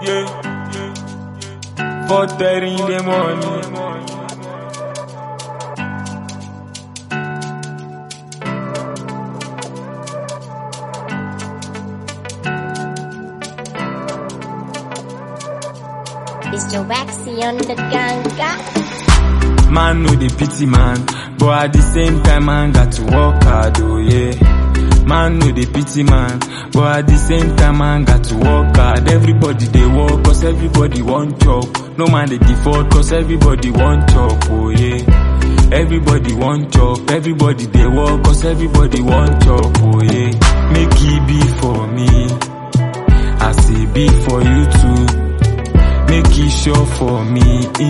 yeah. Four thirty in the morning. It's Joe Waxy on the ganga. Man know the pity man, but at the same time man got to work hard, oh yeah. Man know the pity man, but at the same time man got to work hard. Everybody they work cause everybody want job. No man they default cause everybody want job, oh yeah. Everybody want job, everybody they work cause everybody want job, oh yeah. Make it be for me, I say be for you too. Make it sure for me,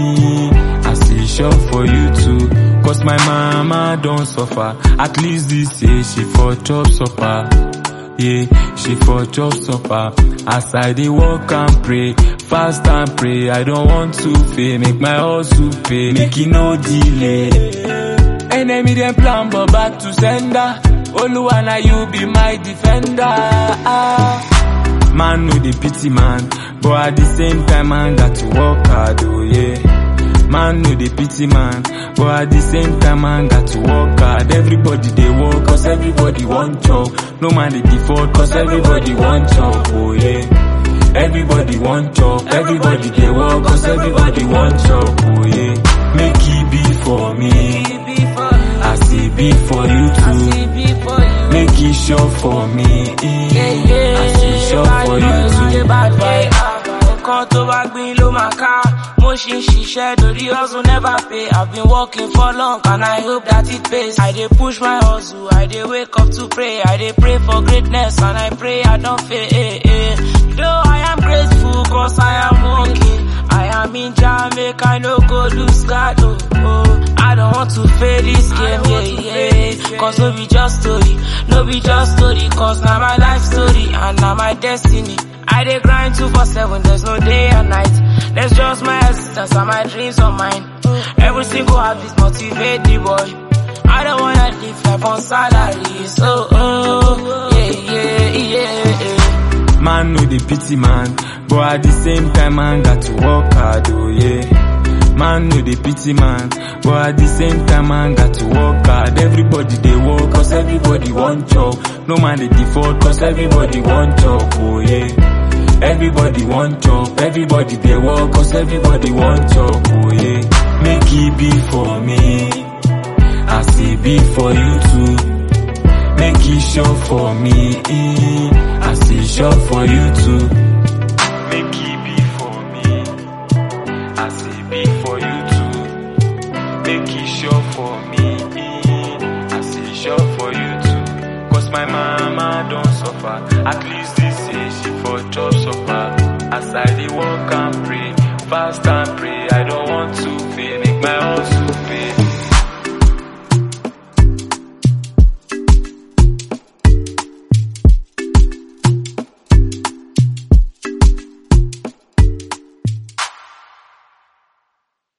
eh, I say sure for you too. Cause my mama don't suffer. At least this year she for chop supper. Yeah, she for chop supper. As I dey walk and pray, fast and pray. I don't want to fail. Make my hustle pay. Make it no delay. Enemy them plan but back to sender. Oluwa na you be my defender. Ah. Man know the pity man, but at the same time man got to work hard, oh yeah. Man know the pity man, but at the same time man got to work hard. Everybody they work cause everybody want job. No man they default cause everybody want job, oh yeah. Everybody want job, everybody they work cause everybody want job, oh yeah. Make it be for me, I say be for you too. Make it sure for me, eh. I say sure for you too. nǹkan tó bá gbin ló máa ká mo ṣì ń ṣiṣẹ́ lórí hustle never pay i've been working for long and i hope that it pays i dey push my hustle i dey wake up to pray i dey pray for greatness and i pray i don fail eh, eh. though i am grateful cause i am working i am in jam make i no go lose guard oh, oh. i don't want to fail this game yeah, yeah. cause no be just story no be just story cause na my life story and na my destiny I dey grind two for seven, there's no day and night. There's just my existence and my dreams on mine. Every single habit motivate the boy. I don't wanna live life on salary, so oh, yeah, yeah, yeah, yeah. Man know the pity man, but at the same time man got to work hard, oh yeah. Man know the pity man, but at the same time man got to work hard. Everybody they work cause everybody want job. No man they default cause everybody want job, oh yeah. Everybody want job, everybody they work cause everybody want job, oh yeah. Make it be for me, I say be for you too. Make it sure for me, eh. I say sure for you too. Make it be for me, I say be for you too. Make it sure for me, eh. I say sure for you too. Cause my mama don't suffer, at least this year she for chop supper. As I dey walk and pray, fast and pray.